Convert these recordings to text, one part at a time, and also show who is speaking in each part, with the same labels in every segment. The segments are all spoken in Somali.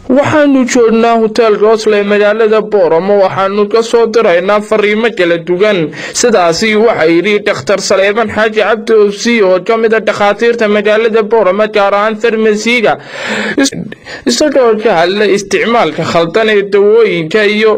Speaker 1: waxaanu joognaa hoteelka oslo ee magaalada booramo waxaanu ka soo diraynaa fariimo kala duwan sidaasi waxaa yidhi dhakhtar saleeman xaaji cabdi obsi oo ka mid a dhakhaatiirta magaalada booramo gaar ahaan farmasiga isagoo ka hadla isticmaalka khaldan ee dawooyinka iyo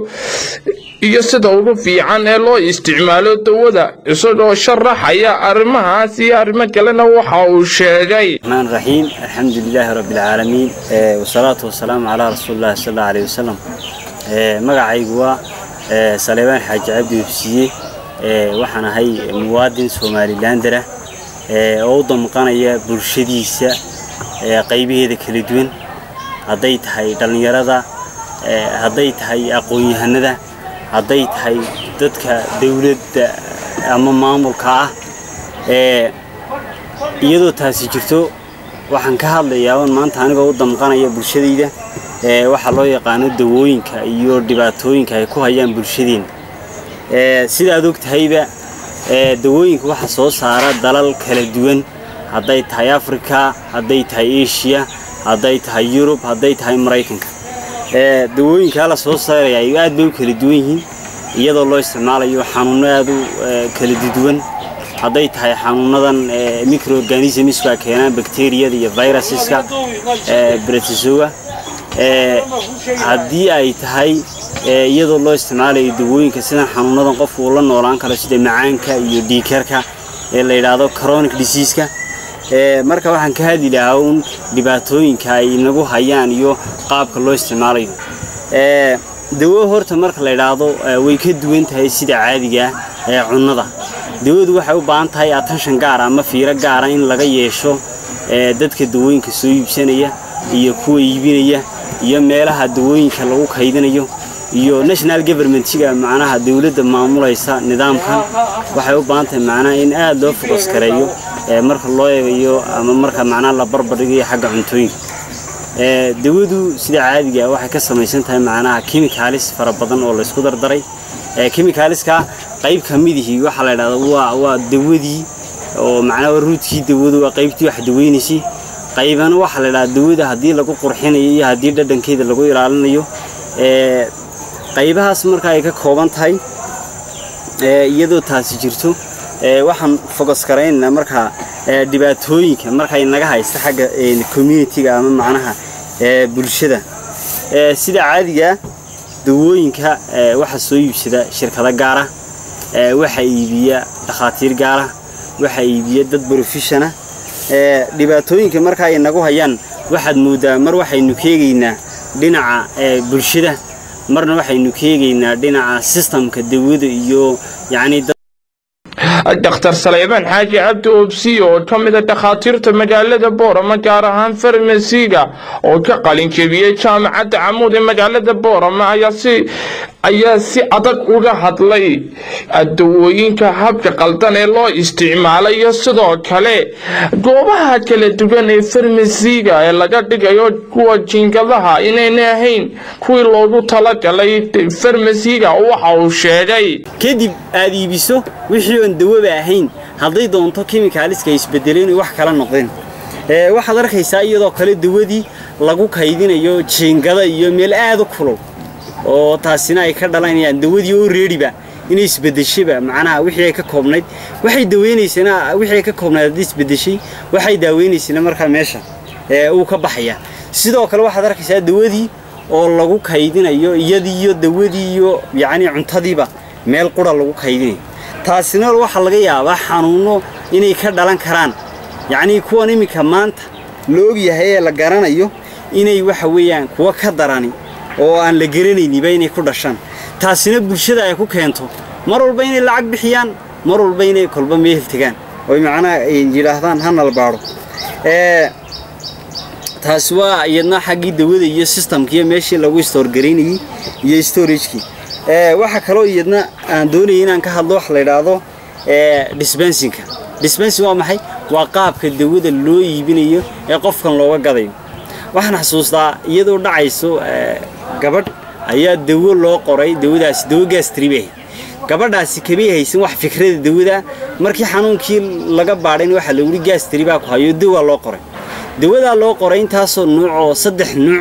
Speaker 1: iyo sida ugu fiican ee loo isticmaalo dawada isagoo sharaxaya arrimahaas iyo arrimo kalena waxa uu sheegay
Speaker 2: الرحمن الرحيم الحمد لله رب العالمين آه، والصلاة والسلام على رسول الله صلى الله عليه وسلم آه، magacaygu waa آه، saleebaan xaaji cabdi hubsiye آه، waxaan ahay muwaadin somalilander ah آه، oo u damqanaya bulshadiisa آه، qaybaheeda kala duwan hadday tahay dhallinyarada آه، hadday tahay aqoon-yahanada hadday tahay dadka dawladda ama maamulka ah آه، iyadoo taasi jirto waxaan ka hadlayaa un maanta anigoo u damqanaya bulshadayda ee waxaa loo yaqaano dawooyinka iyo dhibaatooyinka ay ku hayaan bulshadeena ee sidaad og tahayba ee dawooyinka waxa soo saara dalal kala duwan hadday tahay africa hadday tahay asia hadday tahay yurub hadday tahay maraykanka ee dawooyinkaa la soo saaraya ay aad bay u kala duwan yihiin iyadoo loo isticmaalayo xanuuno aad u ee, kala duwan hadday tahay xanuunadan ee, microorganismska keenaan bacteriyada iyo viruseska ee, bretisoga ee, haddii ay tahay ee, iyadoo loo isticmaalayo dawooyinka sidan xanuunadan qofku uu la noolaan karo sida macaanka iyo dhiigkarka ee la yidhaahdo chronic diseaseka ee, marka waxaan ka hadli lahaa un dhibaatooyinka ay nagu hayaan iyo qaabka loo isticmaalayo ee, dawo horta marka la yidhaahdo ee, way ka duwan tahay sida caadiga ah ee cunnada dawadu waxay u baahan tahay attention gaar ah ama fiiro gaara in laga yeesho ee, dadka dawooyinka soo iibsanaya iyo kuwa iibinaya iyo meelaha dawooyinka lagu kaydinayo iyo national governmentiga macnaha dawladda maamulaysa nidaamkan waxay u baahan tahay macnaha in aad loo focus gareeyo ee, marka loo eegayo ama marka macnaha la barbardhigayo xagga cuntooyinka ee, dawadu sida caadiga ah waxay ka samaysan tahay macnaha chemicals fara badan oo la isku dardaray ee, chemicalska qayb ka midihii waxaa la yidhahdaa waa waa dawadii oo macnaha ruudkii dawadu waa qaybtii wax daweynaysay qaybana waxaa la yidhahdaa dawada haddii lagu qurxinayo iyo haddii dhadhankeeda lagu ilaalinayo ee, qaybahaas marka ay ka kooban tahay ee, iyadoo taasi jirto ee, waxaan focus garaynaynaa marka ee, dhibaatooyinka markay naga haysta xagga ee, community-ga ama macnaha ee, bulshada ee, sida caadiga dawooyinka ee, waxaa soo iibsada shirkado gaara ee, waxaa iibiya dhakhaatiir gaara waxaa iibiya dad professiona ee, dhibaatooyinka marka ay nagu hayaan waxaad moodaa mar waxaynu ka eegaynaa dhinaca ee, bulshada marna waxaynu ka eegaynaa dhinaca systemka dawada iyo yacni dad
Speaker 1: dhakhtar saleemaan xaaji cabdi obsi oo ka mid a dhakhaatiirta magaalada booramo gaar ahaan farmasiga oo ka qalin jebiyey jaamacadda camuud ee magaalada booramo ayaa si ayaa si adag uga hadlay dawooyinka habka qaldan ee loo isticmaalayo sidoo kale goobaha kala duwan ee farmasiga ee laga dhigayo kuwa jinkadaha inayna ahayn kuwii loogu talagalay farmasiga waxa uu sheegay
Speaker 2: kadib aad iibiso wixii oon dawaba ahayn hadday doonto kimikaaliska isbedeleen wax kala noqdeen ee waxaad arkaysaa iyadoo kale dawadii lagu kaydinayo jiingada iyo meel aad u kulul oo taasina ay ka dhalanayaan dawadii oo reediba inay isbedeshaba macnaha wixii ay ka koobnayd waxay daweynaysana wixii ay ka koobnayd haddii isbedeshay waxay daaweynaysana markaa meesha ee uu ka baxaya sidoo kale waxaad arkaysaa dawadii oo lagu kaydinayo iyadii iyo dawadii iyo yacni cuntadiiba meel qura lagu kaydinayo taasina waxaa laga yaabaa xanuuno inay ka dhalan karaan yacnii kuwan iminka maanta la ogyahay ee la garanayo inay waxa weeyaan kuwa ka darani oo aan la garanayniba inay ku dhashaan taasina bulshada ay ku keento mar walba inay lacag bixiyaan mar walba inay kolba meel tegaan oy macnaha ay yidhaahdaan hanal baadho ee taasi waa iyadna xaggii dawada iyo systemkiiyo meeshii lagu stoorgaraynayey iyo storagekii ee waxaa kaloo iyadna aan doonayay inaan ka hadlo wax la yidhaahdo ee dispensinka dispensing waa maxay waa qaabka dawada loo iibinayo ee qofkan looga gadayo waxaan xasuustaa iyadoo dhacayso ee, gabadh ayaa dawo loo qoray dawadaasi dawo gastribe gabadhaasi kamay haysan wax fikrada dawada markii xanuunkii laga baadhayn waxaa lagu gaastri baa ku hayo dawaa loo qoray dawadaa loo qoray intaasoo nuuc oo saddex nuuc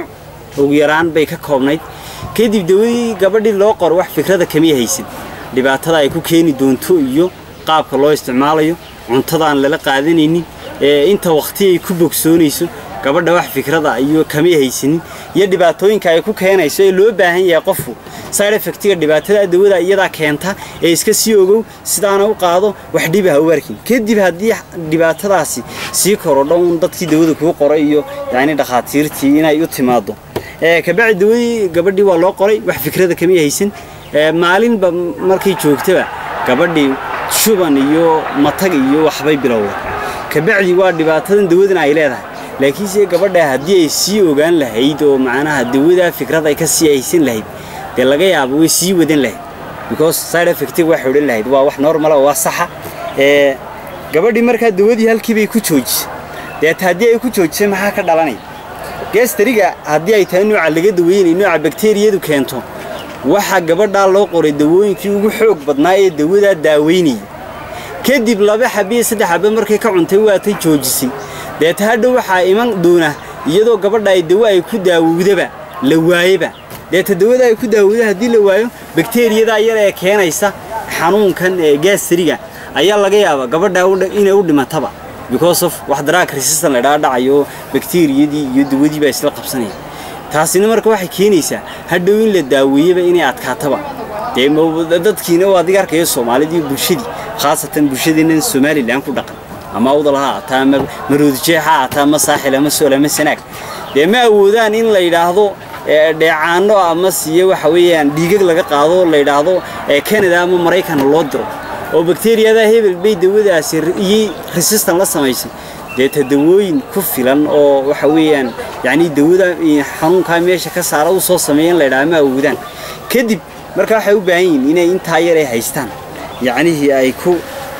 Speaker 2: ugu yaraan bay ka koobnayd kadib dawadii gabadhii loo qoro wax fikrada kamay haysan dhibaatada ay ku keeni doonto iyo qaabka loo isticmaalayo cuntada aan lala qaadanaynin inta waqti ay ku bogsoonayso gabadha wax fikrada iyo kamay haysanin iyo dhibaatooyinka ay ku keenayso ee loo baahan yahay qofku side effectiga dhibaatada dawada iyadaa keenta ee iska sii ogow sidaana u qaado wax dhiba ha u arkin kadib haddii dhibaatadaasi sii korodho un dadkii dawada kuu qoray iyo yacni dhakhaatiirtii inay u timaado kabacdi dawadii gabadhii waa loo qoray wax fikrada kamay haysan maalinba markay joogtaba gabadhii shuban iyo matag iyo waxbay bilowda kabacdi waa dhibaatadan dawadan ay leedahay laakiinse gabadha haddii ay sii ogaan lahayd oo macnaha dawadaa fikrad ay ka sii haysan lahayd dee laga yaabo way sii wadan lahayd because side effectiga waxay odhan lahayd waa wax normal oo waa saxa ee gabadhii markaa dawadii halkii bay ku joojisay deeta haddii ay ku joojisay maxaa ka dhalanaya geestariga haddii ay tahay nooca laga daweynay nooca bakteeriyadu keento waxaa gabadhaa loo qoray dawooyinkii ugu xoog badnaa ee dawadaa daaweynayay kadib laba xabe iyo saddex xabe markay ka cuntay waatay joojisay deeta hadhow waxaa iman doona iyadoo gabadha ay dawo ay ku daawowdaba la waayeba deeta dawada ay ku daawowda haddii la waayo bakteeriyadaa yar ee keenaysa xanuunkan ee gaasariga ayaa laga yaabaa gabadha inay u dhimataba because of wax daraag resistant la dhaadhacayo bakteeriyadii iyo dawadii baa isla qabsanaya taasina marka waxay keenaysaa hadhow in la daaweeyaba inay adkaataba dee dadkiina waa adiga arkaya soomaalidii bulshadii khaasatan bulshadeennan somalilan ku dhaqan ama awdal ha aataa ama maroodijeex ha aataa ama saaxil ama sool ama sanaag dee ma awoodaan in la yidhaahdo dheecaano ama siye waxa weeyaan dhiigag laga qaado la yidhaahdo canada ama maraykan loo diro oo bakteeriyada hebel bay dawadaasi iyo resistan la samaysay deeta dawooyin ku filan oo waxa weeyaan yacni dawada xanuunkaa meesha ka saara u soo sameeya in la yidhaha ma awoodaan kadib marka waxay u baahan yihiin inay intaa yar ay haystaan yacnihii ay ku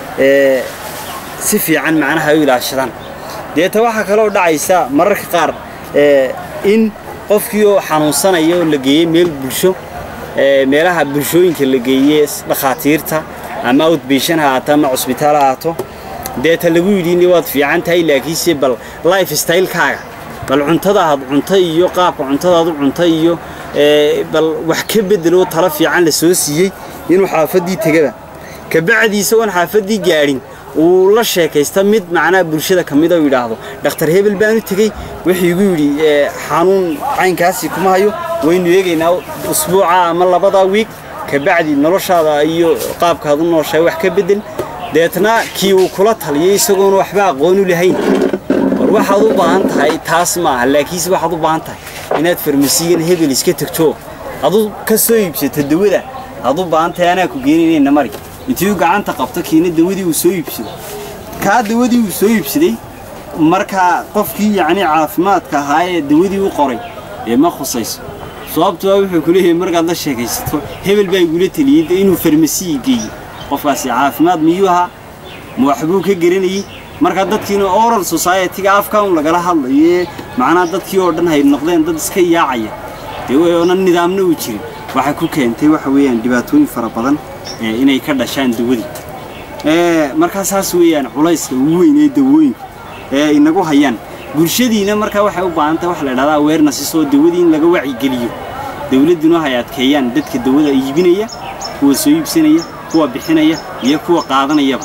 Speaker 2: si fiican macnaha u ilaashadaan deeta waxaa kaloo dhacaysa mararka qaar in qofkii oo xanuunsanaya oo la geeyey meel bulsho meelaha bulshooyinka la geeyey dhakhaatiirta ama outbation ha ahaato ama cusbitaal ha ahaato deeta lagu yidhi waad fiican tahay laakiinse bal life stylekaaga bal cuntada aad cunta iyo qaabka cuntadaad u cunta iyo bal wax ka bedelo talo fiican la soo siiyey inuu xaafaddii tegaba kabacdi isagoon xaafaddii gaadhin uu la sheekaysta mid macnaha bulshada ka mid oo yidhaahdo dhakhtar hebel baanu tegey wuxuu igu yidhi xanuun caynkaasi kuma hayo waynu eegaynaa usbuuca ama labada wiig kabacdi noloshaada iyo qaabkaad u nooshahay wax ka bedel deetna kii uu kula taliyay isagoona waxba aqoon u lahayn war waxaad u baahan tahay taas maaha laakiinse waxaad u baahan tahay inaad farmasiyan hebel iska tegto adu ka soo iibsato dawada aad u baahan tahay anaa ku geeninayna mari intii uu gacanta qabto kiina dawadii uu soo iibsado kaa dawadii uu soo iibsaday markaa qofkii yacni caafimaadka ahaa ee dawadii u qoray ee ma khusayso sababtoo wuxuu ku leeyahay markaad la sheekaysato hebel baa igula teliyey inuu farmasiyi geeyo qofkaasi caafimaad miyuu ahaa ma waxbuu ka garanayey marka dadkiina oral society-ga afka un lagala hadlayo ee macnaha dadkii oo dhan hay noqdeen dad iska yaacaya dee oonan nidaamna u jirin waxay ku keentay waxa weeyaan dhibaatooyin fara badan inay ka dhashaan dawadii markaa saas weeyaan culayska ugu weyn ee dawooyinka ee inagu hayaan bulshadiina markaa waxay u baahan tahay wax la idhahdaa awareness oo dawadii in laga wacigeliyo dawladduna hay adkeeyaan dadka dawada iibinaya kuwa soo iibsanaya kuwa bixinaya iyo kuwa qaadanayaba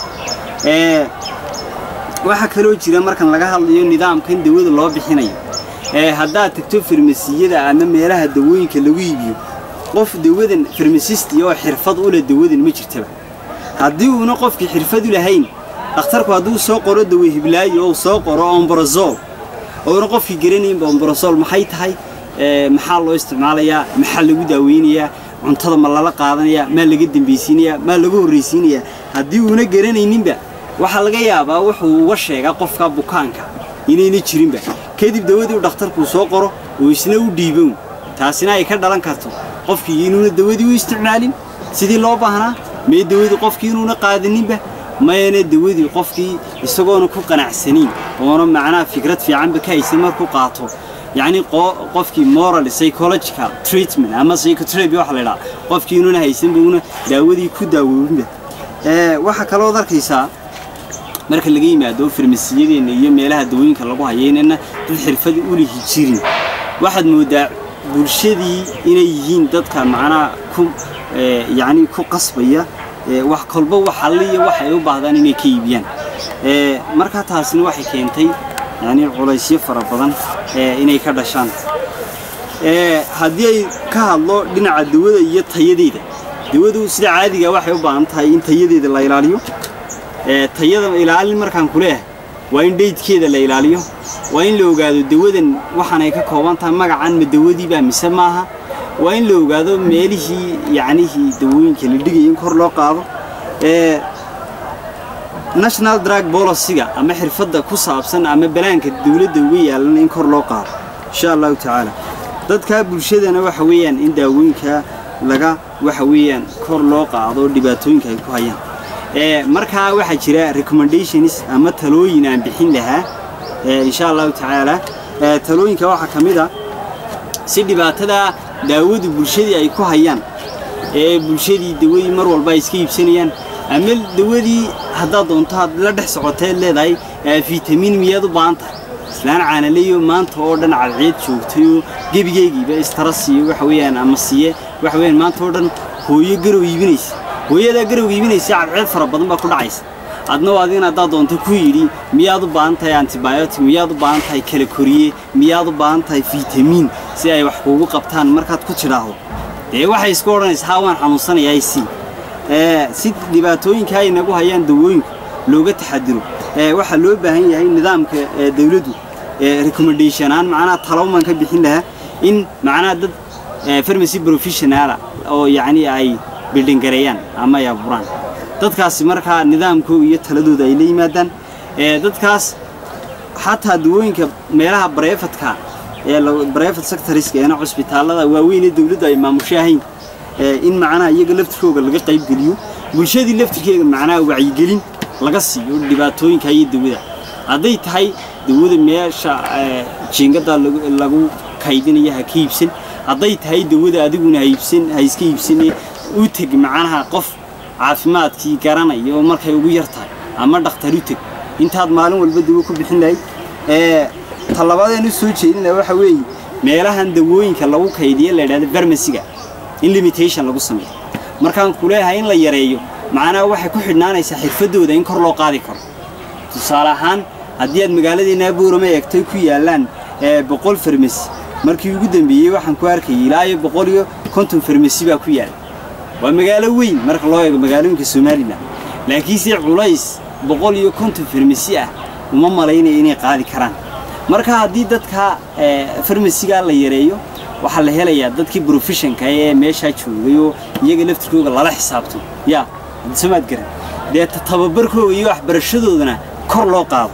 Speaker 2: waxaa kaloo jira markan laga hadlayo nidaamkan dawada loo bixinayo haddaad tagto farmasiyada ama meelaha dawooyinka lagu iibiyo qof dawadan farmasisti oo xirfad u leh dawadan ma jirtaba haddii uuna qofkii xirfad u lahayn dhakhtarku hadduu soo qoro dawe hiblaayo ou soo qoro ombrozol ouna qofkii garanaynba ombrozol maxay tahay maxaa loo isticmaalayaa maxaa lagu daaweynayaa cuntada ma lala qaadanayaa maa laga dambaysiinayaa maa laga horraysiinayaa haddii uuna garanayninba waxaa laga yaabaa wuxuu uga sheegaa qofka bukaanka inayna jirinba kadib dawadii dhakhtarkuu soo qoro oo isna u dhiibown taasina ay ka dhalan karto qofkii inuuna dawadii u isticmaalin sidii loo baahnaa mee dawadii qofkii inuuna qaadaninba mayana dawadii qofkii isagoona ku qanacsaniin oona macnaha fikrad fiicanba ka haysan markuu qaato yacni qofkii moral psychological treatment ama psychotherapy waxa la yidhaha qofkii inuuna haysanba una daawadii ku daawoobinba waxaa kaloo arkaysaa marka laga yimaado farmasiyadeenna iyo meelaha dawooyinka lagu hayo inana dad xirfad u lihi jirin waxaad moodaa bulshadii inay yihiin dadka macnaha ku yacni ku qasbaya wax kolba wax halliya waxay u baahdaan inay ka iibiyaan markaa taasina waxay keentay yani culaysyo fara badan inay ka dhashaan haddii ay ka hadlo dhinaca dawada iyo tayadeeda dawadu sida caadiga waxay u baahan tahay in tayadeeda la ilaaliyo tayada ilaalin markaan ku leeyahay waa in dheydkeeda la ilaaliyo waa in la ogaado dawadan waxaan ay ka kooban tahay magacan ma dawadiibaa mise maaha waa in la ogaado meelihii yacnihii dawooyinka la dhigaya in kor loo qaado national drug policyga ama xirfadda ku saabsan ama balaanka dawladda uga yaalan in kor loo qaado insha allahu tacaala dadka bulshadana waxa weeyaan in daawooyinka laga waxa weeyaan kor loo qaado dhibaatooyinka ay ku hayaan markaa waxaa jira recommendations ama talooyin aan bixin lahaa insha allahu tacaala talooyinka waxaa ka mid a si dhibaatada daawadu bulshadii ay ku hayaan ee bulshadii dawadii mar walba ay iska iibsanayaan ama dawadii haddaad doonto had la dhex socoteed leedahay fitamiin miyaad u baahan tahay islaan caanaleyo maanta oo dhan cadceed joogtayoo gebigeygiiba istara siiyo waxa weeyaan ama siiye waxa weeyaan maanta oo dhan hooyo garow iibinaysa hooyadaa garow iibinaysa cadceed fara badan baa ku dhacaysa adna adigana haddaad doonto ku yidhi miyaad u baahan tahay antibiotic miyaad u baahan tahay kala koriye miyaad u baahan tahay fitamiin si ay wax kuugu qabtaan markaad ku tidhaahdo dee waxay isku odhanaysa haa waan xanuunsanayaa si si dhibaatooyinka ay nagu hayaan dawooyinku looga taxadiro waxaa loo baahan yahay nidaamka dawladdu recommendation aan macnaha talooman ka bixin lahaa in macnaha dad pharmacy professionala oo yacni ay bildhingareeyaan ama ay abuuraan dadkaasi markaa nidaamkooda iyo taladooda ay la yimaadaan dadkaas xataa dawooyinka meelaha barefadka ee barefad sectoriska eena cusbitaallada waaweyn ee dawladdu ay maamushahayn in macnaha iyaga laftirkooga laga qaybgeliyo bulshadii laftirkeega macnaha wacyigelin laga siiyo dhibaatooyinka iyo dawada hadday tahay dawada meesha jiingada lagu kaydinaya ha ka iibsan hadday tahay dawada adiguna ha iibsan ha iska iibsane u teg macnaha qof caafimaadkii garanaya oo markay ugu yar tahay ama dhakhtar u teg intaad maalin walba dawo ku bixin lahayd talabaadeen u soo jeedin laha waxa weeye meelahan dawooyinka lagu kaydiya la yidhahdo farmasiga in limitation lagu sameeyo markaan ku leeyahay in la yareeyo macnaha waxay ku xidhnaanaysaa xirfadooda in kor loo qaadi karo tusaale ahaan haddii aad magaaladeenna buurama eegtay ku yaallaan boqol farmasi markii ugu dambeeyey waxaan ku arkayay ilaa iyo boqol iyo konton farmasi baa ku yaala waa magaalo weyn marka loo eego magaalooyinka somalilan laakiinse culays boqol iyo konton farmasi ah uma malaynaya inay qaadi karaan marka haddii dadka farmasigaa la yareeyo waxaa la helayaa dadkii brofessionka ee meeshaa joogay oo iyaga laftirkooga lala xisaabto yaa samaad garan dee tababarkooga iyo waxbarashadoodana kor loo qaado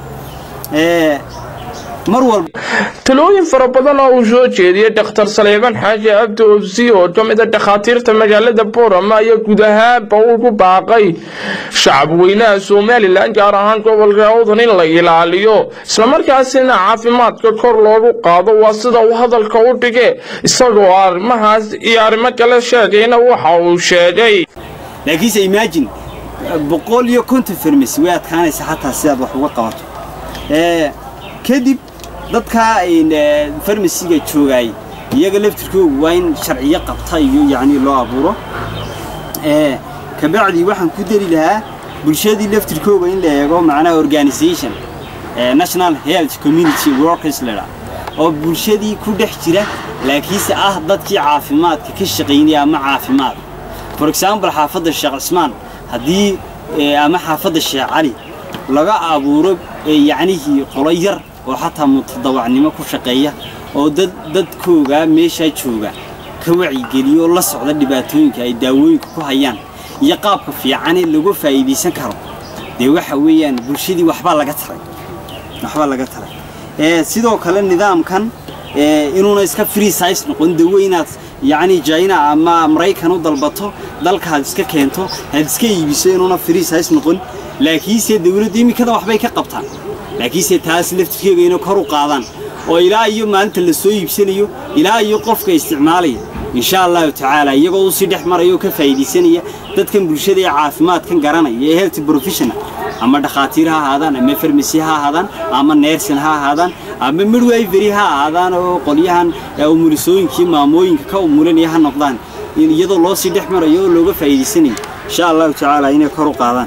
Speaker 2: mar walba
Speaker 1: talooyin fara badan oo uu soo jeediyey dhakhtar saleeban xaaji cabdi obsi oo ka mid a dhakhaatiirta magaalada boorama ayaa guud ahaanba ugu baaqay shacab weynaha somalilan gaar ahaan gobolka awdan in la ilaaliyo islamarkaasina caafimaadka kor loogu qaado waa sida uu hadalka u dhige isagoo arrimahaas iyo arrimo kale sheegayna waxa uu sheegay
Speaker 2: laakiinse imagine boqol iyo konton farmasi way adkaanaysa xataa sidaad wax uga qabato kadib dadka farmasiga joogaay iyaga laftirkoogu waa in sharciyo qabta iyo yacni loo abuuro kabacdii waxaan ku dari lahaa bulshadii laftirkooga in la eego macnaha organisation national health community workers ledha oo bulshadii ku dhex jira laakiinse ah dadkii caafimaadka ka shaqaynaya ama caafimaad for example xaafadda sheekh cismaan haddii ama xaafadda sheekh cali laga abuuro yacnihii qolo yar oo xataa mutadawacnimo ku shaqeeya oo dad dadkooga meeshaa jooga ka wacyigeliyo oo la socda dhibaatooyinka ay daawooyinka ku hayaan iyo qaabka fiicane lagu faa'iidaysan karo dee waxa weeyaan bulshadii waxbaa laga taray waxbaa laga taray sidoo kale nidaamkan inuuna iska free size noqon dawo inaad yacni china ama maraykan u dalbato dalkaad iska keento aad iska iibiso inuuna free size noqon laakiinse dawladdu iminkada waxbay ka qabtaan laakiinse taas laftirkeega inay kor u qaadaan oo ilaa iyo maalinta la soo iibsanayo ilaa iyo qofka isticmaalaya insha allahu tacaala iyagoo usii dhex maraya oo ka faa'iidaysanaya dadkan bulshada ee caafimaadkan garanaya ee health professional ama dhakhaatiir ha ahaadaan ama farmasi ha ahaadaan ama neersin ha ahaadaan ama midwifery ha ahaadaan oo qolyahan umulisooyinkii maamooyinka ka umulinaya ha noqdaan iyadoo loo sii dhex marayo oo looga faa'iidaysanayo insha allahu tacaala inay kor u qaadaan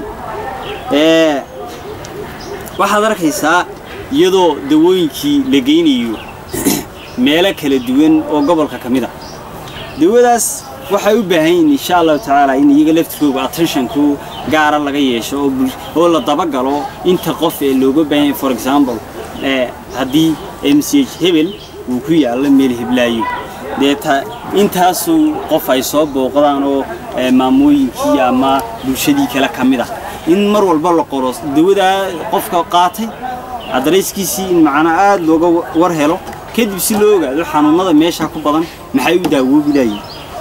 Speaker 2: waxaad arkaysaa iyadoo dawooyinkii la geynayo meelo kala duwan oo gobolka ka mid a dawadaas waxay u baahan yihiin insha allahu tacaala in iyaga laftirkooga attentionku gaara laga yeesho oo la dabagalo inta qof ee looga baahan yahay for example haddii m c h hebel uu ku yaallo meel heblaayo dee intaasuu qof ay soo booqdaan oo maamooyinkii ama bulshadii kale ka mid ah in mar walba la qoro dawadaa qofka qaatay adarayskiisii in macnaa aada looga war helo kadib si loo ogaado xanuunada meesha ku badan maxay u daawoobi layiin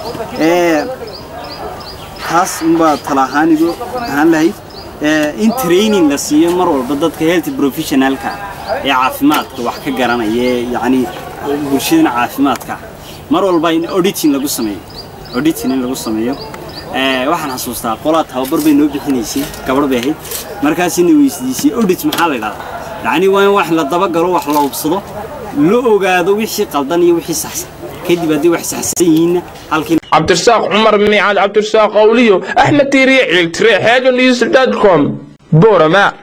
Speaker 2: taas unbaa tala ahaanigu ahaan lahayd in training la siiyo mar walba dadka health professionalka ee caafimaadka wax ka garanaya yacni bulshadana caafimaadka mar walba in auditing lagu sameeyo auditing in lagu sameeyo waxaan xasuustaa qolaa tababar bay noo bixinaysay gabadh bay ahayd markaasina weydiisay audit maxaa la idhahdaa yacni waa in wax la dabagalo wax la hubsado la ogaado wixii qaldan iyo wixii saxsan kadib haddii wax saxsan yihiinna halkii
Speaker 1: cabdirasaaq cumar miicaad cabdirasaaq qawliyo axmed tiiriye ciiltire xeegan news dot com boorama